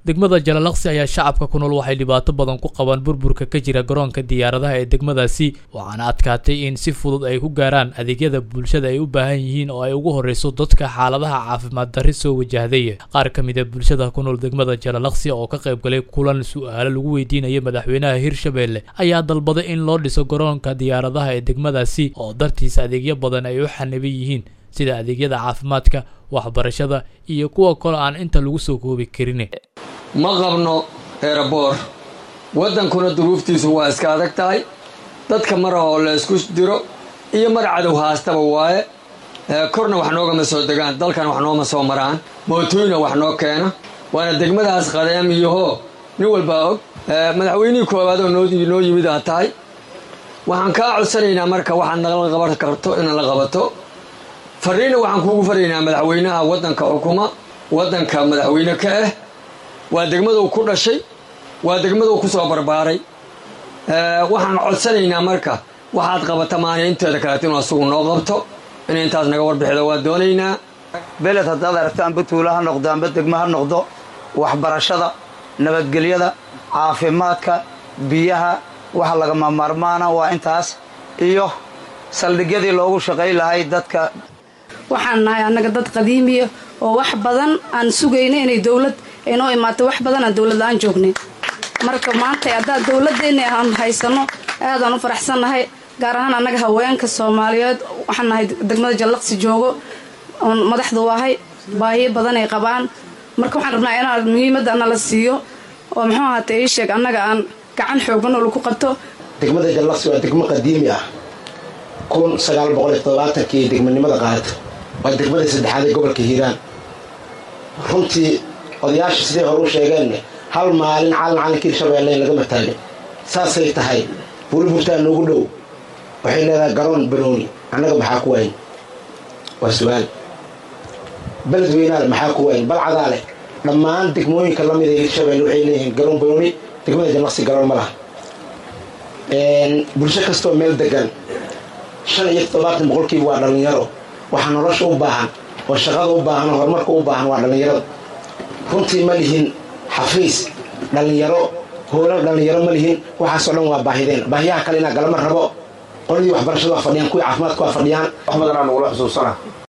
degmada jalalaqsi ayaa shacabka ku nool waxay dhibaato badan ku qabaan burburka ka jira garoonka diyaaradaha ee degmadaasi waxaana adkaatay in si fudud ay ku gaaraan adeegyada bulshada ay u baahan yihiin oo ay ugu horreyso dadka xaaladaha caafimaad darri soo wajahday qaar ka mid a bulshada ku nool degmada jalalaqsi oo ka qayb galay kulan su-aalo lagu weydiinaya madaxweynaha hirshabelle ayaa dalbaday in loo dhiso garoonka diyaaradaha ee degmadaasi oo dartiisa adeegyo badan ay u xaniban yihiin sida adeegyada caafimaadka waxbarashada iyo kuwa kale aan inta lagu soo koobi karin ma qabno eeraboor waddankuna duruuftiisu waa iska adag tahay dadka mara oo la isku diro iyo mar cadow haastaba waaye korna wax noogama soo degaan dalkan wax nooma soo maraan mootooyna wax noo keena waana degmadaas qadeem iyohoo nin walbaa og madaxweynihii koowaad oo noo yimid aa tahay waxaan kaa codsanaynaa marka waxaad naqla qaban karto in la qabato fariinna waxaan kuugu faraynaa madaxweynaha waddanka xukuma waddanka madaxweyne ka ah waa degmaduu ku dhashay waa degmaduu ku soo barbaaray waxaan codsanaynaa marka waxaad qabata maana inteeda kaleeto inuu asugu noo qabto in intaas naga warbixido waa doonaynaa beled haddaad aragto amba tuulo ha noqdo amba degmo ha noqdo waxbarashada nabadgelyada caafimaadka biyaha waxa lagama maarmaana waa intaas iyo saldhigyadii loogu shaqay lahay dadka waxaan nahay annaga dad qadiimiya oo wax badan aan sugayna inay dowlad aynoo imaato wax badan aan dowlad la-aan joognay marka maanta haddaa dowladeenna aan haysano aadaan u faraxsannahay gaar ahaan annaga haweenka soomaaliyeed waxaan nahay degmada jallaqsi joogo oon madaxdu ahay baahiyo badan ay qabaan marka waxaan rabnaa inaan muhiimadda nala siiyo oo muxuu ahaatee ii sheeg annaga aan gacan xoogan oo lagu qabto degmada jallaqsi waa degmo qadiimi ah kun sagaal boqol iyo todobaatankii degmanimada qaadata waa degmadii saddexaad ee gobolka hiiraan runtii odayaasha siday hore u sheegeen hal maalin calan calankii hirshabeelle in lagama taagin saasay tahay buuriburtaa noogu dhow waxay leedahay garoon banooni annaga maxaa ku wayn waa su-aal beled weynaale maxaa ku wayn balcadaa leh dhammaan degmooyinka lamid ee hirshabelle waxay leeyihiin garoon banooni degmada jallaqsi garoon ma laha bulsho kastoo meel degan shan iyo toddobaatan boqolkiiba waa dhallinyaro waxaa nolosha u baahan oo shaqada u baahan oo horumarka u baahan waa dhallinyarada runtii ma lihin xafiis dhallinyaro hoola dhallinyaro ma lihin waxaasoo dhan waa baahideen baahiyaha kale inaa galama rabo qoladii waxbarashada waa fadhiyaan kuwii caafimaadka waa fadhiyaan wax badanaa nagula xusuusana